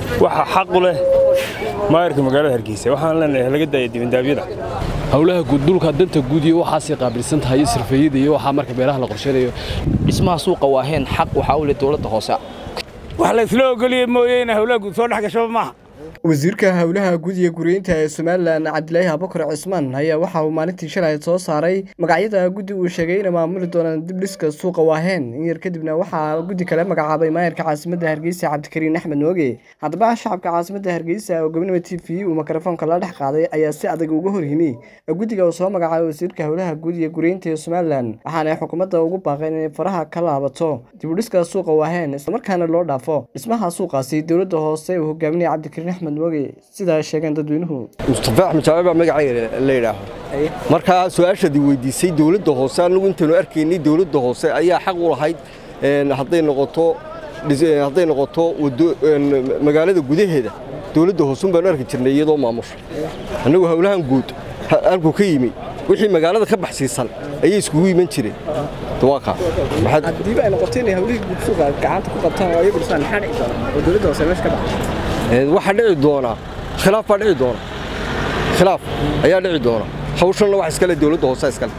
waxa xaq u leh maayarka magaalada hargeysa waxaan leenahay laga daaya dibandaabyada howlaha guddulka danta guud iyo waxaasay qaabilsan tahay sirfeeyada iyo waxaa marka beeraha la qorshanayo dhismaha suuqa waaheen xaq waxaa u leh dowladda hoose wax la isla ogoliye mooye in howlaha guud soo dhex gashaba maaha wasiirka howlaha guud iyo guryeynta ee somalilan cabdilaahi abukar cismaan ayaa waxa uu maalintii shalay soo saaray magacyada guddi uu sheegay inay maamuli doonaan dibdhiska suuqa waaheen in yar kadibna waxaa guddi kale magacaabay maayarka caasimadda hargeysa cabdikariin axmed nooge haddaba shacabka caasimadda hargeysa oo gobonimo t v uu mikrofoonka la dhex qaaday ayaa si adag uga hor yimi guddiga uu soo magacaabay wasiirka howlaha guud iyo guryeynta ee somalilan waxaana xukuumadda ugu baaqeen inay faraha ka laabato dibudhiska suuqa waaheen islamarkaana loo dhaafo dhismaha suuqaasi dowladda hoose uu hogaaminaya cabdikariin axmed sidaa sheegeen dadweynuhu mustafa axmed jaabe baa magacayga la yidhaaho markaa su-aashaadii weydiisay dowladda hoose annagu intaynu arkaynay dowladda hoose ayaa xaq u lahayd hadday noqoto hadday noqoto magaalada gudaheeda dowladda hoose un baanu arki jirnay iyadoo maamusha annagu howlahan guud halku ka yimi wixii magaalada ka baxsiisan ayay iskugu iman jireen dawaaqa haddiiba ay noqoto inay howlihii guud suuqa gacanta ku qabtaan oo ayagu dhisaan maxaa dhici doona oo dowladda hoose meesha ka baxay waxaa dhici doonaa khilaaf baa dhici doona khilaaf ayaa dhici doona hawshanna wax iskale dowladda hoose iskale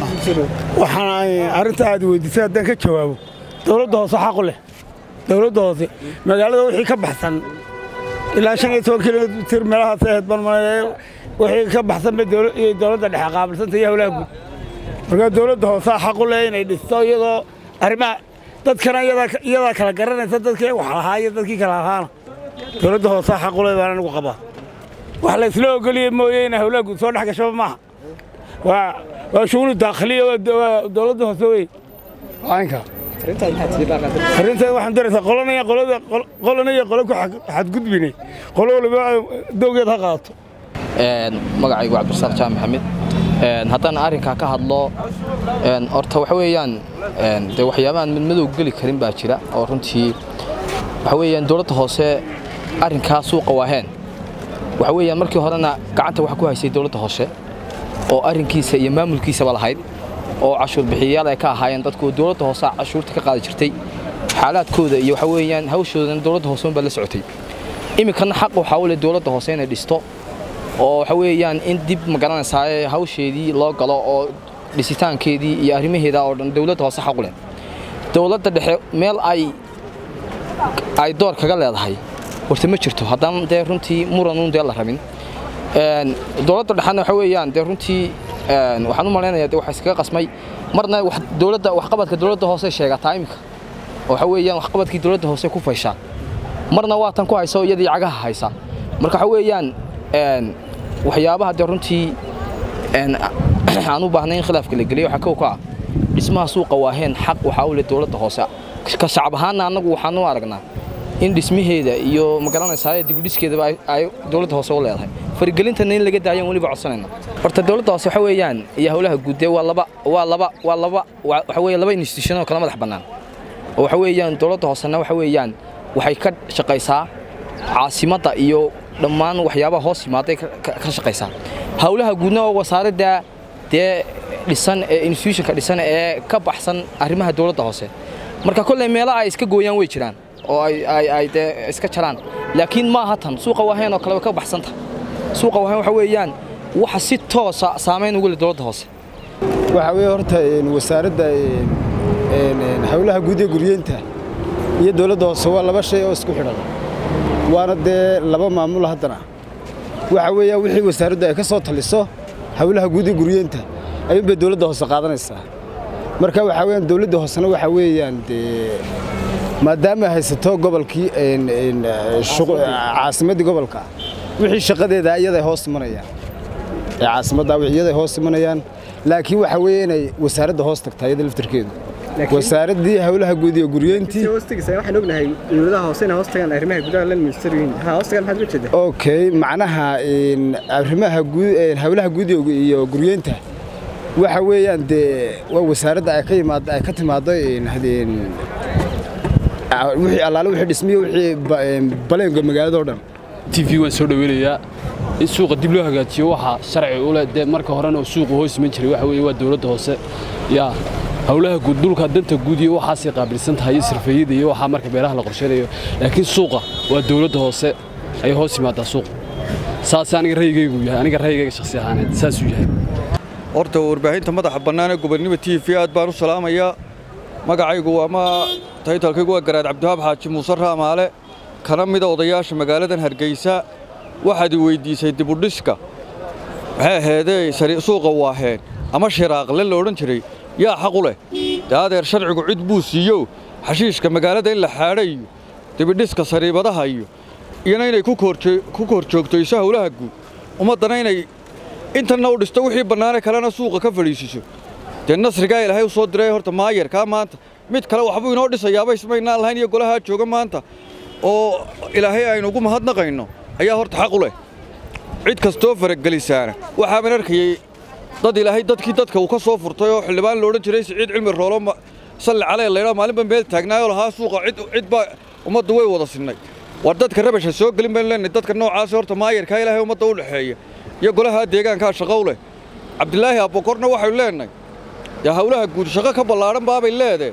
waxaan arrinta aad weydiisay haddaan ka jawaabo dowladda hoose xaqu leh dowladda hoose magaalada wixii ka baxsan ilaa shan iyo toban kilomitir meelahaas ahayd balmaleeye wixii ka baxsan bay dowladda dhexe qaabilsanta iyo howlaha guud markaa dowladda hoose xaqu leh inay dhisto iyadoo arrimaha dadkana iyadaa kala garanaysa dadkii wax lahaa iyo dadkii kala lahaana dowladda hoose xaqule baan anigu qabaa wax la isla ogoliye mooye in howlaha guud soo dhex gashaba maaha waa waa shughuli daakhiliya waa dowladda hoose wey aynka arrinteed waxaan daraysaa qolanaya qolada qolanaya qolo ku xadgudbinay qolo waliba dowgeed ha qaato magacaygu cabdirasaaq jaam maxamed haddaan arrinkaa ka hadlo horta waxa weeyaan dee waxyaabahan midmadow geli karin baa jira oo runtii waxa weeyaan dowladda hoose arrinkaa suuqa waaheen waxa weeyaan markii horena gacanta waxa ku haysay dowladda hoose oo arrinkiisa iyo maamulkiisaba lahayd oo cashuur bixiyayaal ay ka ahaayeen dadku dowladda hoose cashuurta ka qaadi jirtay xaalaadkooda iyo waxa weeyaan hawshoodana dowladda hoose unbaa la socotay iminkana xaq waxaa u leh dowladda hoose inay dhisto oo waxa weeyaan in dib magaranaysaa hawsheedii loo galo oo dhisitaankeedii iyo arrimaheeda oo dhan dowladda hoose xaq u leh dowladda dhexe meel ay ay door kaga leedahay horta ma jirto haddaan dee runtii muranun dee la rabin dowladda dhexena waxa weeyaan dee runtii waxaan u malaynayaa dee waxa iskaga qasmay marna dowladda waxqabadka dowladda hoose sheegataa iminka oo waxa weeyaan waxqabadkii dowladda hoose ku fayshaa marna waa tan ku haysa oo iyadii cagaha haysa marka waxa weeyaan waxyaabaha dee runtii aan u baahnay in khilaafka la geliyo waxaa kow ka ah dhismaha suuqa waaheen xaq waxaa u leh dowladda hoose ka shacab ahaanna annagu waxaan u aragnaa in dhismaheeda iyo magaranaysaa dibudhiskeedaba ay dowladda hoose u leedahay farigelintana in laga daayan weliba codsanayna horta dowladda hoose waxa weeyaan iyo howlaha guud waa laba waa laba waa laba waxa weeye laba institution oo kala madax bannaan oo waxa weeyaan dowladda hoosena waxa weeyaan waxay ka shaqaysaa caasimadda iyo dhammaan waxyaabaha hoos yimaaday ka shaqaysaa howlaha guudna oo wasaaradda dee dhisan ee institutionka dhisan ee ka baxsan arrimaha dowladda hoose marka kolley meelaha ay iska gooyaan way jiraan oo ay dee iska jaraan laakiin maaha tan suuqa waaheen oo kale way ka baxsanta suuqa waaheen waxa weeyaan waxa si toosa saamayn ugu leh dowladda hoose waxa weeye horta wasaaradda howlaha guud ee guryeynta iyo dowladda hoose waa laba shay oo isku xidhan waana dee laba maamul haddana waxa weeyaan wixii wasaaraddu ay ka soo taliso howlaha guud ee guryeynta ayuunbay dowladda hoose qaadanaysaa marka waxaa weeyaan dowladda hoosena waxaa weeyaan dee maadaama ay haysato gobolkii caasimaddii gobolka wixii shaqadeeda iyaday hoos imanayaan ee caasimadda iyaday hoos imanayaan laakiin waxaa weeye inay wasaaradda hoos tagtaa iyada laftarkeedu wasaaraddii howlaha guud iyo guryeyntii waxaan ognahay dowladaha hoose inay hoos tagaan arrimaha gudaha la minister yihiin ha hoos tagaan maxaad uga jeedaa okay macnaha arrimaha guud howlaha guud iyo guryeynta waxa weeyaan dee waa wasaaradda ay ka yimaado ay ka timaado wixii allaale wixii dhismiyo wixii baleenga magaalada oo dhan t v waan soo dhaweynayaa in suuqa dib loo hagaajiyo waxaa sharci u leh dee marka horena suuqu hoos iman jiray waxa weeye waa dowladda hoose yaa howlaha guud dhulka danta guud iyo waxaasay qaabilsan tahay iyo sirfeeyada iyo waxaa marka beeraha la qorshaynayo laakiin suuqa waa dowladda hoose ayay hoos yimaadaa suuqa saas aniga rayigaygu yahay aniga rayigayga shakhsi ahaaneed saasuu yahay horta warbaahinta madaxa bannaan ee gobonnimo t v aad baan u salaamayaa magacaygu waa ma taytalkaygu waa garaad cabdiwahaab xaaji muuse raamaale kana mida odayaasha magaaladan hargeysa waxaad i weyddiisay dibudhiska maxay ahaydee suuqa waaheen ama shiraaqle la odhan jiray yaa xaq u leh dee adeer sharcigu cid buu siiyo xashiishka magaalada in la xaadha iyo dibidhiska sariibadaha iyo iyona inay ku kor joogtoyso howlaha guud ummaddana inay intanna u dhisto wixii bannaane kalena suuqa ka fadhiisiso dee nasrigaa ilaahay u soo diray horta maayarkaa maanta mid kale waxbuu inoo dhisayaaba ismaynaan lahayn iyo golahaa jooga maanta oo ilaahay aynu ugu mahadnaqayno ayaa horta xaq u leh cid kastoo faragelisaana waxaaban arkayey dad ilaahay dadkii dadka uu ka soo furtay oo xildhibaan loodhan jiray siciid cilmi roolo salli calee laydhaa maalinba meel taagnaayoo lahaa suuqa cid baa ummaddu way wada sinnay war dadka rabasha soo gelin baynu leenahay dadka noocaasi horta maayarkaa ilaahay ummadda u dhexeeya iyo golahaa deegaankaa shaqow leh cabdilaahi abbokorna waxaynu leenahay dee howlaha guud shaqo ka ballaadhan baabay leedee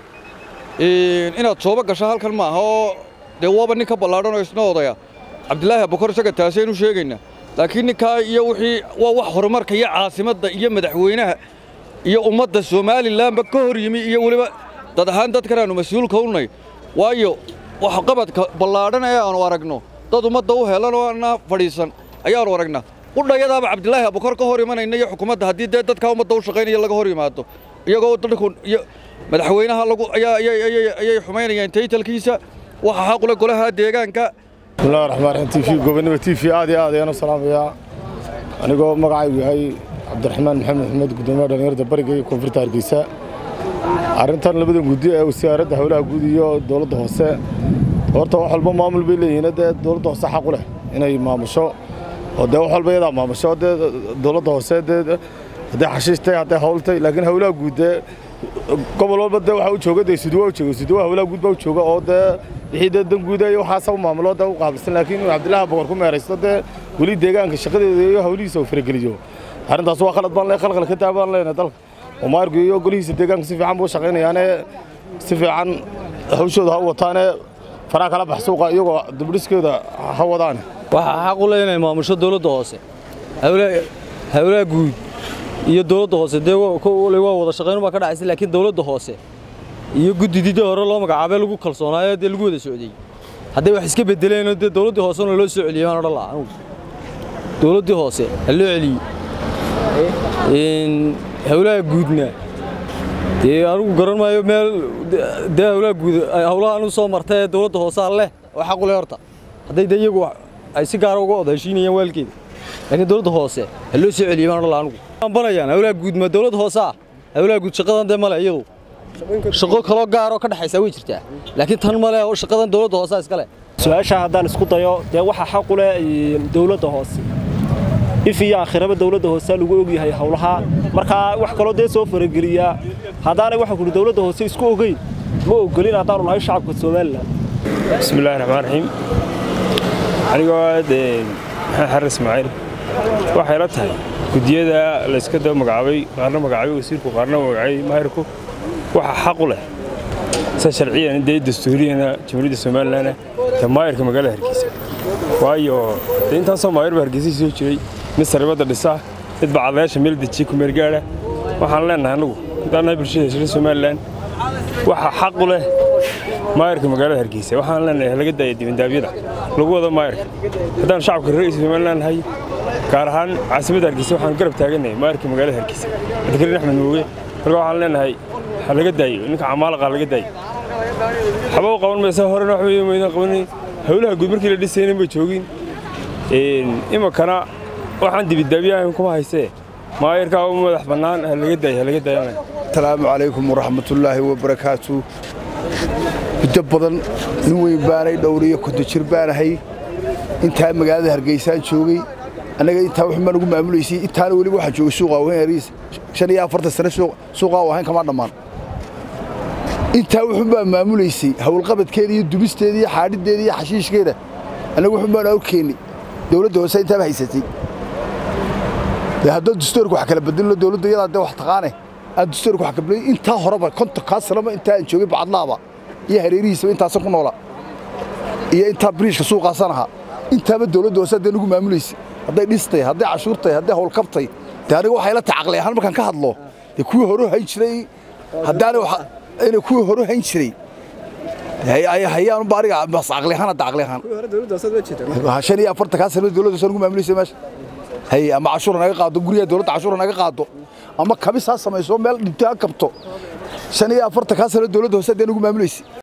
inaad sooba gasho halkan maaha oo dee waaba nin ka ballaadhan oo isna odaya cabdilaahi abbokor isaga taasaynu sheegaynaa laakiin ninkaa iyo wixii waa wax horumarka iyo caasimadda iyo madaxweynaha iyo ummadda somalilanba ka hor yimi iyo weliba dad ahaan dadkan aanu mas-uulka unay waayo waxqabadka ballaadhan ee aanu aragno dad ummadda u helan oo ana fadhiisan ayaanu aragnaa qudhayadaaba cabdilaahi abbokor ka hor imanayna iyo xukuumadda haddii dee dadkaa ummadda u shaqaynaya laga hor yimaado iyagoo dadku iyo madaxweynaha lagu ayay xumaynayaan taytalkiisa waxa xaqule golaha deegaanka bismillahi raxmaan raxiim t v gobonnimo t v aad iyo aad ayaan u salaamayaa anigoo magacaygu yahay cabdiraxmaan maxamed maxamed guddoomiyaha dhallinyarada bariga iyo koonfurta hargeysa arrintan labada guddi ee wasaaradda howlaha guud iyo dowladda hoose horta wax walba maamul bay leeyihiin dee dowladda hoose xaq u leh inay maamusho oo dee wax walba iyadaa maamusho dee dowladda hoose dee hadday xashiishtay hadday howltay laakiin howlaha guud dee gobol walba dee waxaa u jooga dee suduwa u jooga suduwa howlaha guud baa u jooga oo dee wixii dee dan guuda iyo waxaasa u maamulo dee u qaabilsan laakiin inuu cabdillaahi boqor ku meeraysto dee weli deegaanka shaqadeeda iyo howlihiisa uu farageliyo arrintaas waa khalad baan le khalkhal ka taa baan leenahay dalka oo maargu iyo golihiisa deegaanka si fiican buu shaqaynayaane si fiican hawshooda ha u wataane faraha kala bax suuqa iyagoo dibdhiskeeda ha wadaane waxaa xaq u leh inay maamusho dowladda hoose howlaha guud iyo dowladda hoose dee waa wada shaqayn baa ka dhacaysa laakiin dowladda hoose iyo guddidii hore loo magacaabay lagu kalsoonaayo dee lagu wada socdey hadday wax iska bedeleenoo dee dowladdii hoosena loo soo celiyey baan odhan lahaa anugu dowladdii hoose ha loo celiyey howlaha guudna dee anugu garan maayo meel dee howlaha guud howlaha anu soo martay ee dowladda hoosaa leh oo xaq u leh horta hadday dee iyagu ay si gaara uga wada heshiinayaan waalkeeda laakiin dowladda hoose ha loo soo celiyey baan odhan lahaa anugu banayaan howlaha guud ma dowladda hoose ah howlaha guud shaqadan dee male iyadu shaqo kaloo gaaroo ka dhexaysa way jirtaa laakiin tan male oo shaqadan dowladda hoose iska leh su-aasha haddaan isku dayo dee waxaa xaq u leh dowladda hoose if iyo aakhiraba dowladda hoose lagu ogyahay howlaha markaa wax kaloo dee soo farageliyaa haddaanay waxaan kuhi dowladda hoose isku ogeyn ma ogolin haddaanu nahay shacabka somalilan bismillahi raxmaan raxiim anigoo dee maxamed xarar ismaaciil waxay la tahay guddiyada layska daba magacaabay qaarna magacaabay wasiirku qaarna magacaabay maahirku waxaa xaq u leh sa sharciyan dee dastuuriyana jamhuuriyadda somalilan dee maayirka magaalada hargeysa waayo dee intaasoo maayir baa hargeysa soo jiray mid saribadda dhisa mid bacadayaasha meel dejiya kumeergaadha waxaan leenahay annagu haddaan nahay bulshada heshiira somalilan waxaa xaq u leh maayirka magaalada hargeysa waxaan leenahay laga daaya dibandaabyada lagu wado maayirka haddaan shacabka reerkiisa somalilan nahay gaar ahaan caasimadda hargeysa waxaan garab taaganahay maayirka magaalada hargeysa cabdikariin axmed mooge marka waxaan leenahay ha laga daayo ninka camaalaqa laga daayo waxba u qaban maysa horena wax weeye maydan qabanin howlaha guud markii la dhisayna ma joogin iminkana waxaan dibidaabiyahan kuma haysee maayirkaa u madax bannaan ha laga daayo ha laga daayo asalaamu calaykum waraxmatullaahi wabarakaatu muddo badan nin weyn baanay dhowriyo konto jir baanahay intaa magaalada hargeysaan joogay annaga intaa wuxuu baan ugu maamulaysay intaana weliba waxaan joogay suuqa wahayn ariis shan iyo afartan sane suuqaa wahayn kama dhammaan intaa wuxuu baan maamulaysay howlqabadkeeda iyo dubisteeda iyo xaadhideeda iyo xashiishkeeda annaga wuxuu baan awkeennay dowladda hoose intaaba haysatay dee haddoo dastuurka wax kala bedelno dowladda iyadaa dee wax taqaane aan dastuurka wax kabilay intaa horeba konton kaa sanaba intaa aan joogay bacadlaaba iyo hareerihiisaba intaasan ku noola iyo intaa biriishka suuqaasan ahaa intaaba dowladda hoose haddee nagu maamulaysa hadday dhistay hadday cashuurtay hadday howlkabtay dee aniga waxay la tacaqlay ahaan markaan ka hadlo dee kuwii hore hayn jiray haddaana inay kuwii hore hayn jiray hayaan ba aniga bas caqli ahaan hadda caqli ahaan shan iyo afartan kaa sanaba dowladda hoose nagu maamulaysa meesha hay ama cashuura naga qaado guryaha dowladda cashuura naga qaado ama kabis ha samayso meel dhinto ha kabto shan iyo afartan kaa sanaba dowladda hoose haddee nagu maamulaysa